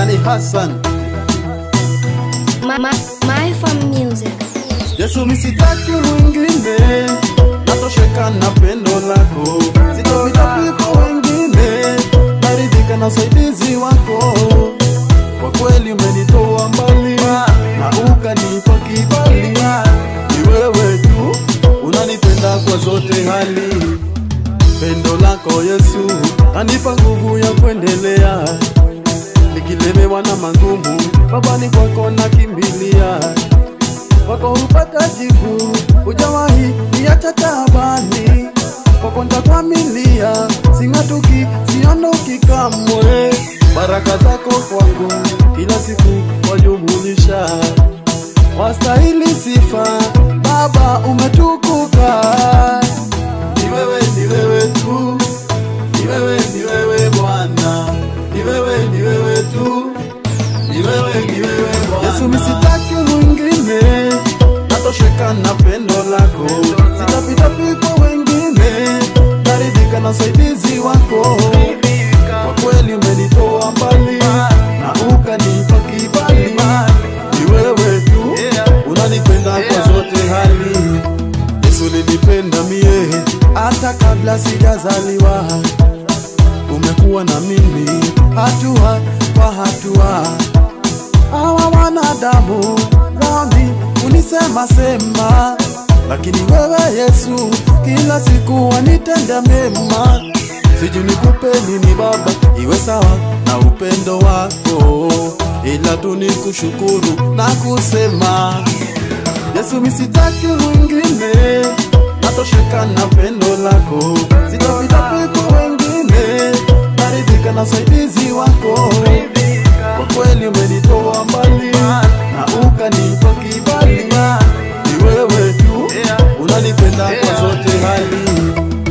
Dani Hassan. My, my, my fun music. Yesu misitaki mwingine, natosheka na pendo lako, sitapita kwa wengine, naridhika na usaidizi wako. Kwa kweli umenitoa mbali na ukanipa kibali, ni wewe tu unanipenda kwa zote hali. Pendo lako Yesu anipa nguvu ya kuendelea, nikilemewa na magumu, Baba ni kwako nakimbilia kwako hupata jibu, hujawahi niacha taabani, kwako ntakwamilia, sing'atuki, siondoki kamwe. Baraka zako kwangu kila siku wajumulisha, wastahili sifa, Baba umetukuka. Ni wewe, ni wewe tu, ni wewe, ni wewe Bwana, ni wewe, ni wewe tu, ni wewe, ni wewe Bwana. Yesu misitaki mwingine, natosheka na pendo lako, sitapita kwa wengine, naridhika na usaidizi wako. Kwa kweli umenitoa mbali na ukanipa kibali, ni wewe tu unanipenda kwa zote hali. Yesu ulinipenda mie hata kabla sijazaliwa, umekuwa na mimi hatua kwa hatua hawa wanadamu nami unisema sema, lakini wewe Yesu kila siku wanitenda mema. Sijui nikupe nini Baba, iwe sawa na upendo wako, ila tu nikushukuru na kusema Yesu misitaki mwingine, natosheka na pendo lako, sitapita kwa wengine, naridhika na usaidizi wako. Kwa kweli umenitoa mbali na ukanipa kibali, ni wewe tu unanipenda kwa zote hali.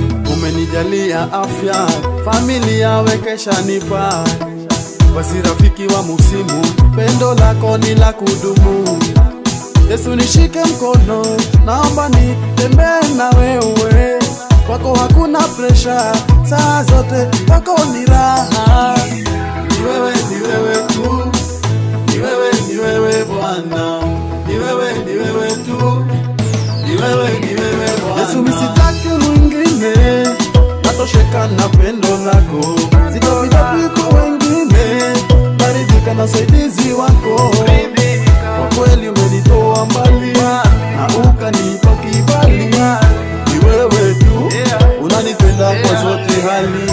Umenijalia afya, familia wekesha nipa, basi rafiki wa musimu, pendo lako ni la kudumu. Yesu nishike mkono, naomba nitembee na wewe, kwako hakuna presha, saa zote kwako ni raha. Ni wewe, ni wewe tu, ni wewe, ni wewe Bwana, ni wewe, ni wewe tu, ni wewe, ni wewe Bwana. Yesu misitaki mwingine, natosheka na pendo lako, sitapita kwa wengine, naridhika na usaidizi wako. Kwa kweli umenitoa mbali na ukanipa kibali, ni wewe tu unanipenda kwa zote hali.